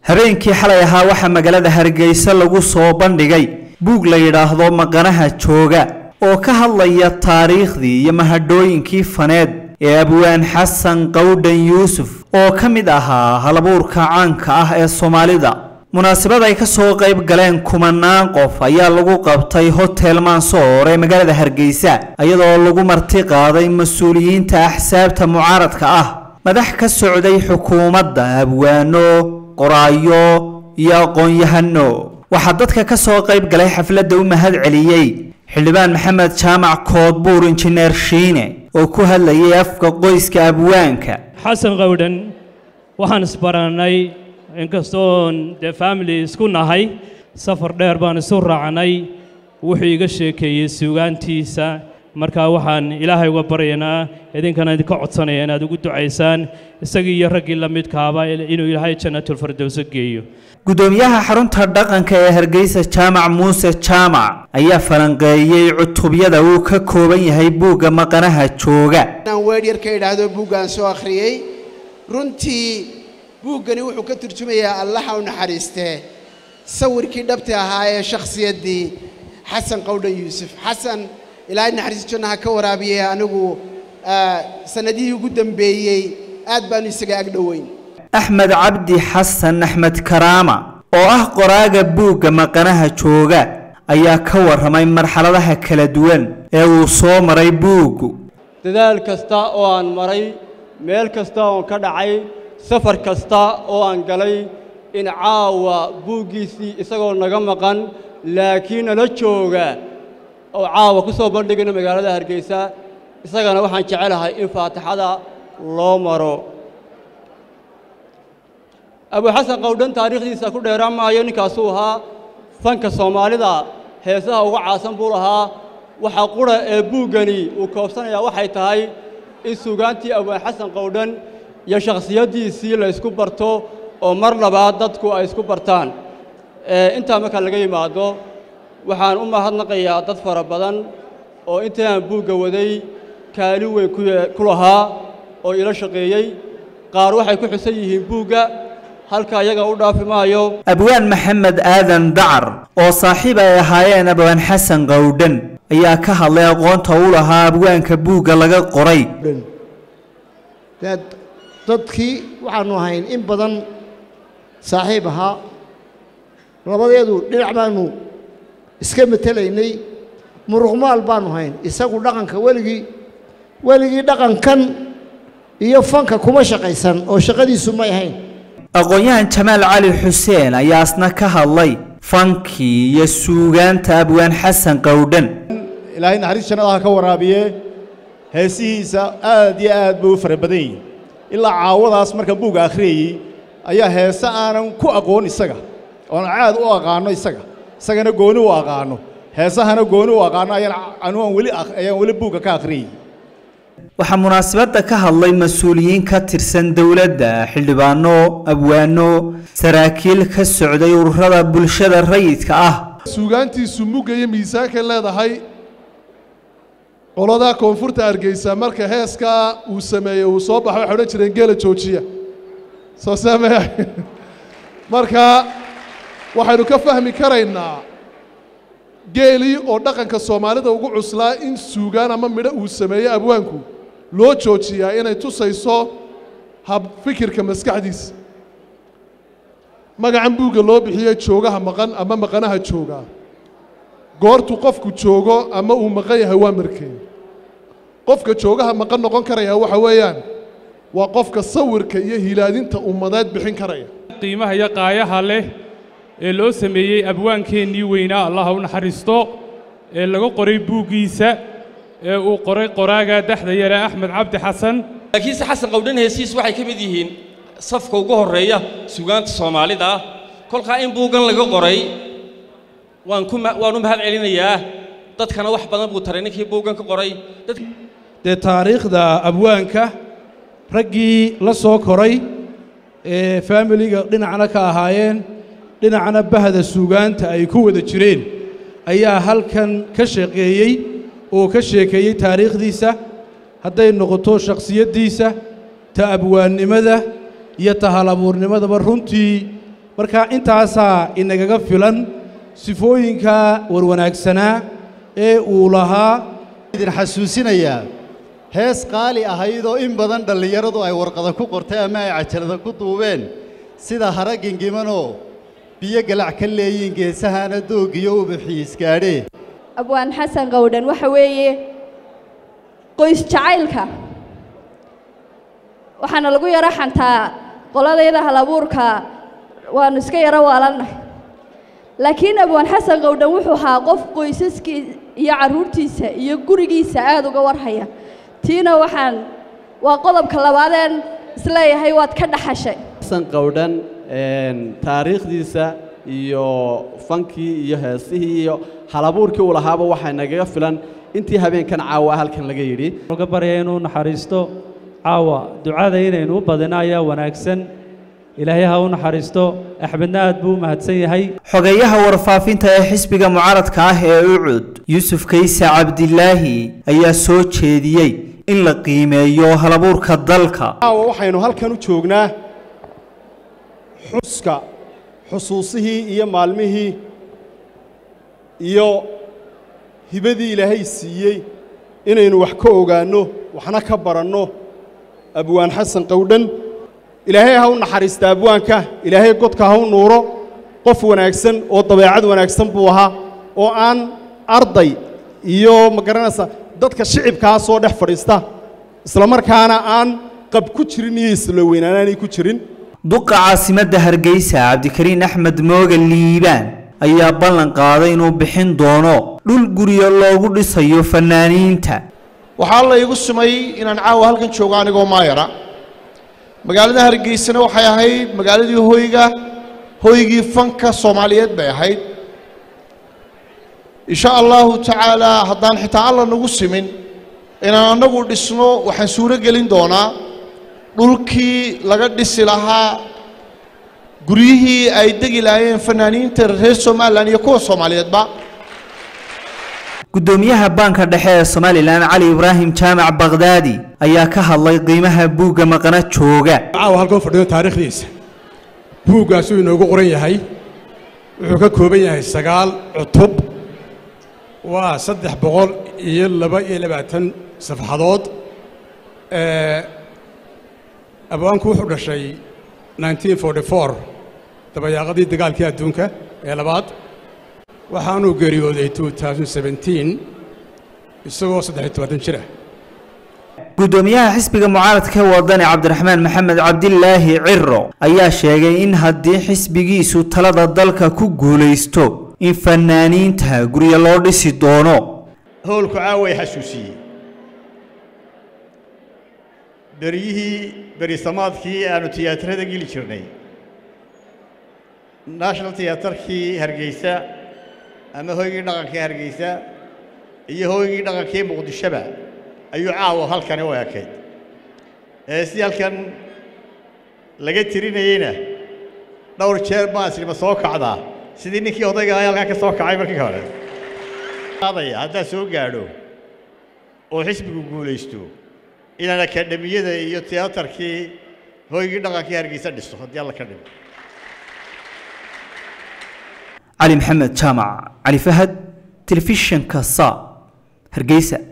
habeenkii xalay ahaa waxaa magaalada hargeysa lagu soo bandhigay buug la yidhaahdo maqanaha jooga oo ka hadlaya taariikhdii iyo mahadhooyinkii faneed ee abwaan xasan qawdhan yuusuf oo ka mid ahaa halabuurka caanka ah ee soomaalida munaasabad ay ka soo qayb galeen kumanaan qof ayaa lagu qabtay hotel mansoor ee magaalada hargeysa iyadoo lagu marti qaaday mas-uuliyiinta axsaabta mucaaradka ah madax ka socday xukuumadda abwaano qoraayo iyo aqoon-yahano waxaa dadka ka soo qayb galay xafladda u mahad celiyey xildhibaan maxamed jaamac koodbuur injineer shiine oo ku hadlayay afka qoyska abwaanka xasan qawdhan waxaan isbarannay inkastoon dee family isku nahay safar dheer baan isu raacnay wuxuu iga sheekeeyey suugaantiisa markaa waxaan ilaahay uga baryaynaa idinkana idinka codsanaya inaad ugu ducaysaan isagii iyo raggii la midkaaba inuu ilaahay jannatulfardowso geeyo gudoomiyaha xarunta dhaqanka ee hargeysa jaamac muuse jaamac ayaa falanqeeyey cutubyada uu ka kooban yahay buugga maqanaha jooga inaan weer yar ka idhaahdo buuggaan soo akhriyey runtii buuggani wuxuu ka turjumayaa allaha u naxariistee sawirkii dhabti ahaa ee shakhsiyaddii xasan qawdhan yuusuf xasan ilaahay naxariis janna ha ka waraabiyey anigu sannadihii ugu dambeeyey aad baanu isaga ag dhoweyn axmed cabdi xasan axmed karaama oo ah qoraaga buugga maqanaha jooga ayaa ka warramay marxaladaha kala duwan ee uu soo maray buuggu dadaal kasta oo aan maray meel kasta oon ka dhacay safar kasta oo aan galay in caawa buuggiisii isagoo naga maqan laakiin nala jooga oo caawa ku soo bandhigayno magaalada hargeysa isagana waxaan jecelahay in faatixada loo maro abuxasan qawdhan taariikhdiisa ku dheeraan maayo ninkaasuu ahaa fanka soomaalida heesaha uga caasan buu lahaa waxa qura ee buuggani uu koobsanayaa waxay tahay in suugaantii abwaan xasan qawdhan iyo shakhsiyaddiisii la ysku barto oo mar labaad dadku ay isku bartaan intaa markaa laga yimaado waxaan u mahadnaqayaa dad fara badan oo intii aan buugga waday kaalin weyn ku lahaa oo ila shaqeeyey qaar waxay ku xusan yihiin buugga halka iyaga u dhaafi maayo abwaan maxamed aadan dacar oo saaxiib ay ahaayeen abwaan xasan qawdhan ayaa ka hadlay aqoonta u lahaa abwaanka buugga laga qoray dadkii waxaannu ahayn in badan saaxiib ahaa labadeedu dhinac baannu iska matelaynay muruqmaal baannu hayn isagu dhaqanka weligii weligii dhaqankan iyo fanka kuma shaqaysan oo shaqadiisu may ahayn aqoon-yahan jamaal cali xuseen ayaa asna ka hadlay fankii iyo suugaanta abwaan xasan qawdhan ilaahay naxariis jannadaha ka waraabiye heesihiisa aad iyo aad bay u fara badan yihin ilaa caawadaas marka buugga akhriyayey ayaa heese aanan ku aqoon isaga oon caad u aqaanno isaga isagana gooni u aqaanno heesahana gooni u aqaanno ayaan anuan weli ayaan weli buugga ka akhriyey waxaa munaasabadda ka hadlay mas-uuliyiin ka tirsan dowladda xildhibaano abwaano saraakiil ka socday ururada bulshada rayidka ah suugaantiisu mugga iyo miisaanka leedahay qoladaa koonfurta hargeysa marka heeskaa uu sameeyey uu soo baxo waxay odhan jireen geela joojiya soo saamaya marka waxaynu ka fahmi karaynaa geelii oo dhaqanka soomaalida ugu cuslaa in suugaan ama midho uu sameeyey abwaanku loo joojiyaa inay tusayso hab fikirka maskaxdiisa magacan buugga loo bixiyey joogaha maqan ama maqanaha joogaa goortuu qofku joogo ama uu maqan yahay waa markeen qofka joogaha maqan noqon karaya waxa weeyaan waa qofka sawirka iyo hilaadinta ummadeed bixin karaya qiimaha iyo qaayaha leh ee loo sameeyey abwaankeennii weynaa allaha u naxariisto ee laga qoray buuggiisa ee uu qoray qoraaga dexda yare axmed cabdi xasan laakiinse xasan qawdhan heesiis waxay ka mid yihiin safka ugu horreeya sugaanta soomaalida ah kolkaa in buuggan laga qoray waan ku waan u mahad celinayaa dadkana wax badan buu taray ninkii buuggan ka qoray dee taariikhda abwaanka raggii la soo koray ee faamiliga dhinacna ka ahaayeen dhinacna bahda suugaanta ay ku wada jireen ayaa halkan ka shaqeeyey oo ka sheekeeyey taariikhdiisa hadday noqoto shakhsiyaddiisa ta abwaannimada iyo ta halabuurnimadaba runtii marka intaasaa inagaga filan sifooyinka warwanaagsanaa ee uu lahaa idin xasuusinayaa hees qaali ahaydoo in badan dhallinyaradu ay warqada ku qortay ama ay cajalada ku duubeen sida hara gengimanoo biyo galac ka leeyiin geesahaana doogiyo ubaxiis gaadhee abwaan xasan qowdhan waxa weeye qoys jacaylka waxaana lagu yaro xantaa qoladayda halabuurka waannu iska yaro waalannahay laakiin abwaan xasan qowdhan wuxuu ahaa qof qoysaskii iyo carruurtiisa iyo gurigiisa aad uga warhaya tiina waxaan waa qodobka labaadeen isleeyahay waad ka dhaxashay xasan qowdhan taariikhdiisa iyo fankii iyo heesihii iyo halabuurkii uu lahaaba waxaa nagaga filan intii habeenkan caawa halkan laga yidhi uga barya inuu naxariisto caawa ducada inaynu u badino ayaa wanaagsan ilaahay ha u naxariisto axmedna aad buu u mahadsan yahay xogeyaha warfaafinta ee xisbiga mucaaradka ah ee ucud yuusuf kayse cabdilaahi ayaa soo jeediyey in la qiimeeyo halabuurka dalka caawa waxaynu halkan u joognaa xuska xusuusihii iyo maalmihii iyo hibadii ilaahay siiyey inaynu wax ka ogaanno waxna ka baranno abwaan xasan qowdhan ilaahay ha u naxariista abwaanka ilaahay godka ha u nuuro qof wanaagsan oo dabeecad wanaagsan buu ahaa oo aan arday iyo ma garanaysa dadka shicibkaa soo dhex fadhiista islamarkaana aan qab ku jirin iyo isla weynaanaanay ku jirin duqa caasimadda hargeysa cabdikariin axmed mooga liibaan ayaa ballan qaaday inuu bixin doono dhul guryo loogu dhisayo fannaaniinta waxaa la igu sumay inaan caawa halkan joogo anigoo maayara magaalada hargeysana waxay ahayd magaaladii hoyga hoygii fanka soomaaliyeed bay ahayd insha allahu tacaalaa haddaan xitaa alla nagu simin inaan annagu dhisno waxaan suuro gelin doonaa dhulkii laga dhisi lahaa guryihii ay degi lahaayeen fanaaniinta reer somalilan iyo kuwa soomaaliyeedba guddoomiyaha baanka dhexe ee somalilan cali ibraahim jaamac bakhdaadi ayaa ka hadlay qiimaha buugga maqana jooga caawa halkan fadhiyo taariikhdiisa buuggaasuu inoogu qoran yahay wuxuu ka kooban yahay sagaal cutub waa saddex boqol iyo laba iyo labaatan safxadood abwaanku wuxuu dhashay 1944 dabayaaqadii dagaalkii adduunka ee labaad waxaanuu geeriyooday 2017 isagoo saddex iyo tobantan jir ah guddoomiyaha xisbiga mucaaradka ee wadani cabdiraxmaan maxamed cabdilaahi ciro ayaa sheegay in haddii xisbigiisu talada dalka ku guulaysto in fanaaniinta guryo loo dhisi doono howlku caaway xasuusiyey beryihii berisamaadkii aanu tiyaatarada geli jirnay national tiyaatarkii hargeysa ama hoygii dhaqankii hargeysa iyo hoygii dhaqankii muqdishoba ayuu caawa halkani u ekayd ee si halkan laga tirinayeyna dhowr jeer baan islima soo kacdaa sidii ninkii odayga ahaa halkan ka soo kacay markii hore qaadaya haddaa soo gaadho oo xisbigu guulaysto inaan akademiyada iyo tiyaatarkii hoygii dhaqankii hargeysa dhiso haddii alla ka dhigo cali maxamed jaamac cali fahad telefishinka sa hargeysa